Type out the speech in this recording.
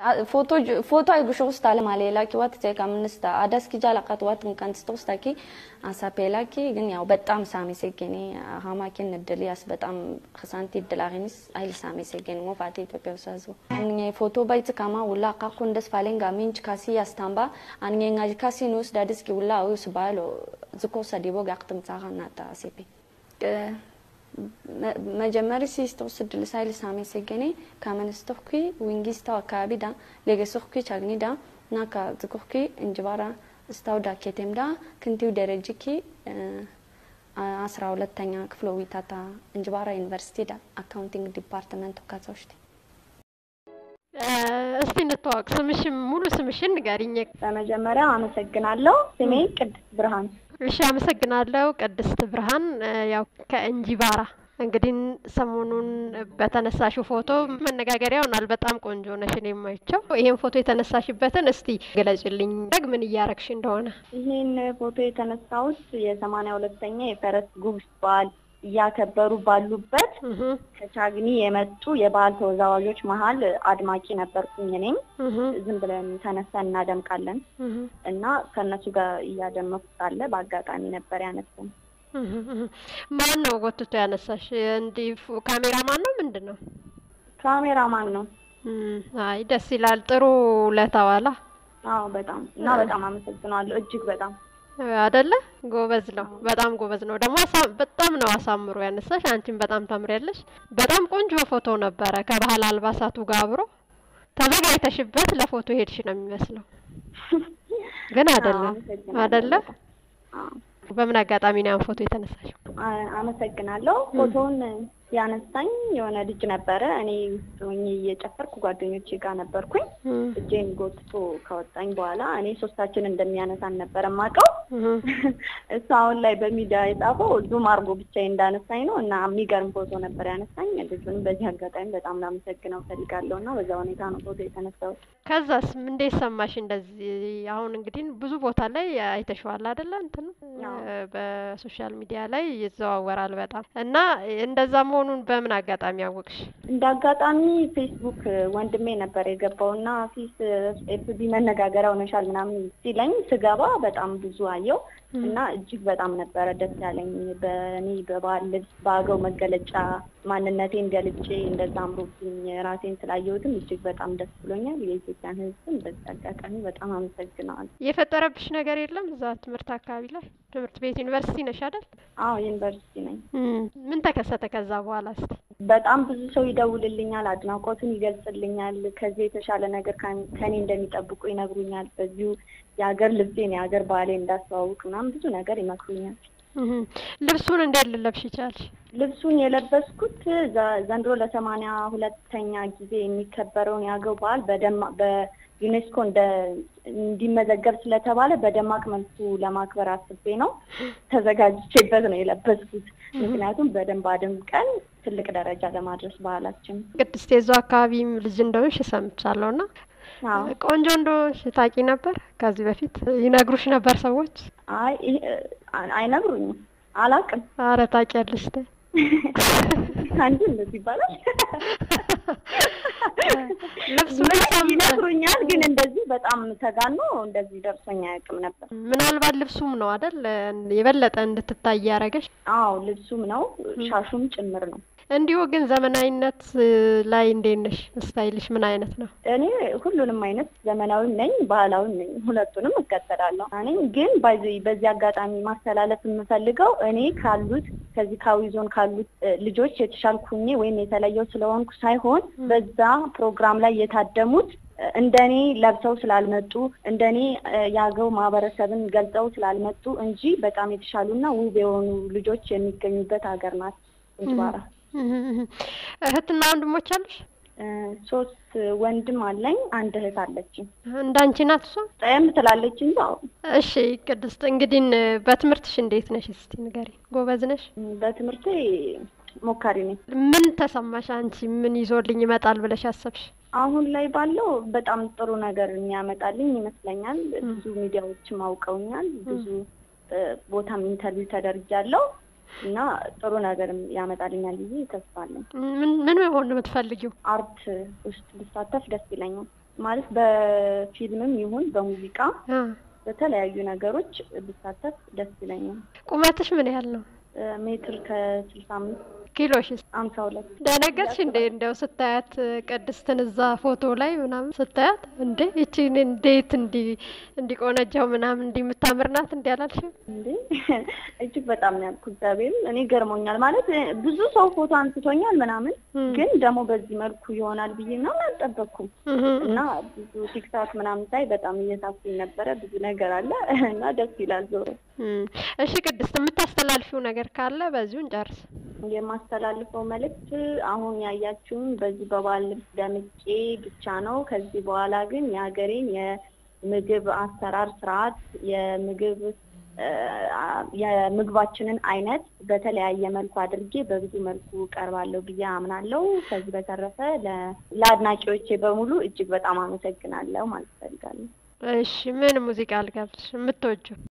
ፎቶ አይጉሾውስታ ለማሌላኪ ዋት ቴካ ምንስታ አዳስኪ ጃላቃት ዋት እንካንስቶስታኪ አሳፔላኪ ግን ያው በጣም ሳሜ ሴጌኔ ሀማኪን እድል ያስ በጣም ክሳንቲ እድላቂኒስ አይል ሳሜ ሴጌኔ ሞፋቴ ኢትዮጵያ ውሳዙ አንኛ ፎቶ ባይት ካማ ውላ ቃኩ እንደስ ፋሌንጋ ሚንች ካሲ ያስታምባ አንኛ ngaji kasi nus dadiski ውላ ዊስ ባሎ ዝኮ ሰዲቦ ጋቅትም ጻኻ ናታ ሴፔ መጀመሪ ሲስተውስድ ልሳይል ሳሜ ሴገኔ ካመንስተኽኩ ዊንጊስታው አካባቢ ዳ ሌገስኽኩ ቻግኒ ዳ ናካ ዝኩኽኩ እንጅባራ ስታውዳ ኬቴም ዳ ክንቲው ደረጅኪ አስራ ሁለተኛ ክፍሎ ዊታታ እንጅባራ ዩኒቨርሲቲ ዳ አካውንቲንግ ዲፓርትመንት ካዛውሽቲ እስቲ እንተዋወቅ። ስምሽን ሙሉ ስምሽን ንገሪኝ። በመጀመሪያ አመሰግናለሁ። ስሜ ቅድስት ብርሃን። እሺ፣ አመሰግናለሁ ቅድስት ብርሃን። ያው ከእንጂባራ እንግዲህ ሰሞኑን በተነሳሽው ፎቶ መነጋገሪያ ሆናል። በጣም ቆንጆ ነሽ፣ እኔ የማይቸው ይሄን ፎቶ የተነሳሽበትን እስቲ ገለጭልኝ፣ ደግ ምን እያረግሽ እንደሆነ። ይህን ፎቶ የተነሳሁት የሰማንያ ሁለተኛ የፈረስ ጉግስ በዓል እያከበሩ ባሉበት ከቻግኒ የመጡ የባህል ተወዛዋዦች መሀል አድማቂ ነበርኩኝ። እኔም ዝም ብለን ተነስተን እናደምቃለን እና ከእነሱ ጋር እያደመኩ ሳለ በአጋጣሚ ነበር ያነሳን። ማን ነው ጎትቶ ያነሳሽ? እንዲህ ካሜራ ማን ነው? ምንድን ነው? ካሜራ ማን ነው? አይ ደስ ይላል። ጥሩ ለተዋላ። አዎ በጣም እና በጣም አመሰግናለሁ እጅግ በጣም አደለ ጎበዝ ነው። በጣም ጎበዝ ነው። ደግሞ በጣም ነው አሳምሮ ያነሳሽ። አንቺም በጣም ታምሪያለሽ። በጣም ቆንጆ ፎቶ ነበረ ከባህል አልባሳቱ ጋር አብሮ ተዘጋጅተሽበት ለፎቶ ሄድሽ ነው የሚመስለው። ግን አይደለም አይደለ? በምን አጋጣሚ ነው ያን ፎቶ የተነሳሽው? አመሰግናለሁ። ፎቶውን ያነሳኝ የሆነ ልጅ ነበረ። እኔ ውስጥ ሆኜ እየጨፈርኩ ጓደኞቼ ጋር ነበርኩኝ። እጄን ጎትቶ ከወጣኝ በኋላ እኔ ሶስታችን እንደሚያነሳን ነበረ የማውቀው። እሱ አሁን ላይ በሚዲያ የጻፈው ዙም አርጎ ብቻ እንዳነሳኝ ነው እና የሚገርም ፎቶ ነበር ያነሳኝ። ልጁንም በዚህ አጋጣሚ በጣም ላመሰግነው ፈልጋለሁ እና በዛ ሁኔታ ነው ፎቶ የተነሳሁት። ከዛስ እንዴት ሰማሽ? እንደዚህ አሁን እንግዲህ ብዙ ቦታ ላይ አይተሽዋል አይደለ? እንትን በሶሻል ሚዲያ ላይ ይዘዋወራል በጣም እና እንደዛ መሆኑን በምን አጋጣሚ አወቅሽ? እንደ አጋጣሚ ፌስቡክ ወንድሜ ነበር የገባው እና ፊስ ኤፍቢ መነጋገሪያ ሆነሻል ምናምን ሲለኝ ስገባ በጣም ብዙ አየው እና እጅግ በጣም ነበረ ደስ ያለኝ። በእኔ በባህል ልብስ በአገው መገለጫ ማንነቴን ገልጬ እንደዛ አምሮብኝ ራሴን ስላየሁትም እጅግ በጣም ደስ ብሎኛል። የኢትዮጵያን ሕዝብም በዚህ አጋጣሚ በጣም አመሰግነዋል። የፈጠረብሽ ነገር የለም? እዛ ትምህርት አካባቢ ላይ ትምህርት ቤት ዩኒቨርሲቲ ነሽ አይደል? አዎ ዩኒቨርሲቲ ነኝ። ምን ተከሰተ ከዛ በኋላ እስቲ? በጣም ብዙ ሰው ይደውልልኛል፣ አድናቆቱን ይገልጽልኛል። ከዚህ የተሻለ ነገር ከኔ እንደሚጠብቁ ይነግሩኛል። በዚሁ የሀገር ልብሴን የሀገር ባህሌ እንዳስተዋውቅ ምናምን ብዙ ነገር ይመክሩኛል። ልብሱን እንዴት ልለብሽ ይቻልሽ? ልብሱን የለበስኩት ዘንድሮ ለሰማንያ ሁለተኛ ጊዜ የሚከበረውን የአገው በዓል በደማ በዩኔስኮ እንደ እንዲመዘገብ ስለተባለ በደማቅ መልኩ ለማክበር አስቤ ነው ተዘጋጅቼበት ነው የለበስኩት። ምክንያቱም በደንብ አድምቀን ትልቅ ደረጃ ለማድረስ ባህላችን። ቅድስት የዛው አካባቢም ልጅ እንደሆንሽ ሰምቻለሁ እና ቆንጆ እንደሆንሽ ታውቂ ነበር? ከዚህ በፊት ይነግሩሽ ነበር ሰዎች? አይ አይነግሩኝም፣ አላውቅም። አረ ታውቂያለሽ። ተይ አንዱ እንደዚህ ይባላል። ልብሱ ይነግሩኛል፣ ግን እንደዚህ በጣም ተጋኖ እንደዚህ ደርሶኝ አያውቅም ነበር። ምናልባት ልብሱም ነው አይደል የበለጠ እንድትታይ ያደረገሽ? አዎ ልብሱም ነው ሻሹም ጭምር ነው። እንዲሁ ግን ዘመናዊነት ላይ እንዴት ነሽ? ስታይልሽ ምን አይነት ነው? እኔ ሁሉንም አይነት ዘመናዊም ነኝ ባህላዊም ነኝ፣ ሁለቱንም እከተላለሁ። እኔ ግን በዚህ በዚህ አጋጣሚ ማስተላለፍ የምፈልገው እኔ ካሉት ከዚህ ካዊ ዞን ካሉት ልጆች የተሻልኩኝ ወይም የተለየው ስለሆንኩ ሳይሆን በዛ ፕሮግራም ላይ የታደሙት እንደኔ ለብሰው ስላልመጡ እንደኔ የአገው ማህበረሰብን ገልጸው ስላልመጡ እንጂ በጣም የተሻሉና ውብ የሆኑ ልጆች የሚገኙበት ሀገር ናት እንጅባራ። እህትና ወንድሞች አሉሽ? ሶስት ወንድም አለኝ፣ አንድ እህት አለችኝ። እንዳንቺ ናት እሷ? ጠየም ትላለች እንጂ። አዎ። እሺ ቅድስት፣ እንግዲህ በትምህርትሽ እንዴት ነሽ? እስቲ ንገሪ። ጎበዝ ነሽ? በትምህርቴ ሞካሪ ነኝ። ምን ተሰማሽ አንቺ? ምን ይዞልኝ ይመጣል ብለሽ አሰብሽ? አሁን ላይ ባለው በጣም ጥሩ ነገር የሚያመጣልኝ ይመስለኛል። ብዙ ሚዲያዎችም አውቀውኛል። ብዙ ቦታም ኢንተርቪው ተደርጃለሁ እና ጥሩ ነገር ያመጣልኛል ብዬ ተስፋ አለኝ። ምን ምን መሆን ነው የምትፈልጊው? አርት ውስጥ ብሳተፍ ደስ ይለኛል። ማለት በፊልምም ይሁን በሙዚቃ አ በተለያዩ ነገሮች ብሳተፍ ደስ ይለኛል። ቁመትሽ ምን ያህል ነው? እ፣ ሜትር ከስልሳ አምስት ኪሎሽስ? አምሳ ሁለት ደነገጥሽ እንዴ? እንደው ስታያት ቅድስትን እዛ ፎቶ ላይ ምናምን ስታያት እንዴ ይቺን እንዴት እንዲ እንዲቆነጃው ምናምን እንዲ የምታምር ናት እንዲ አላልሽም? እንዴ እጅግ በጣም ነው ያልኩት። እግዚአብሔርን እኔ ገርሞኛል። ማለት እ፣ ብዙ ሰው ፎቶ አንስቶኛል ምናምን፣ እም። ግን ደግሞ በዚህ መልኩ ይሆናል ብዬ ምናምን አልጠበቅኩም። እህ እና ብዙ ቲክታክ ምናምን ሳይ በጣም እየሳኩኝ ነበረ። ብዙ ነገር አለ እና ደስ ይላል። ዞሮ እም። እሺ ቅድስት የምታስተላልፊው ነገር ካለ በዚሁ እንጨርስ። የማስተላልፈው መልእክት አሁን ያያችሁን በዚህ በባህል ልብስ ደምቄ ብቻ ነው። ከዚህ በኋላ ግን የሀገሬን የምግብ አሰራር ስርዓት የምግብ እ፣ የምግባችንን አይነት በተለያየ መልኩ አድርጌ በብዙ መልኩ ቀርባለሁ ብዬ አምናለሁ። ከዚህ በተረፈ ለ- ለአድናቂዎቼ በሙሉ እጅግ በጣም አመሰግናለሁ ማለት እፈልጋለሁ። እሺ ምን ሙዚቃ ልጋብዝሽ የምትወጂው?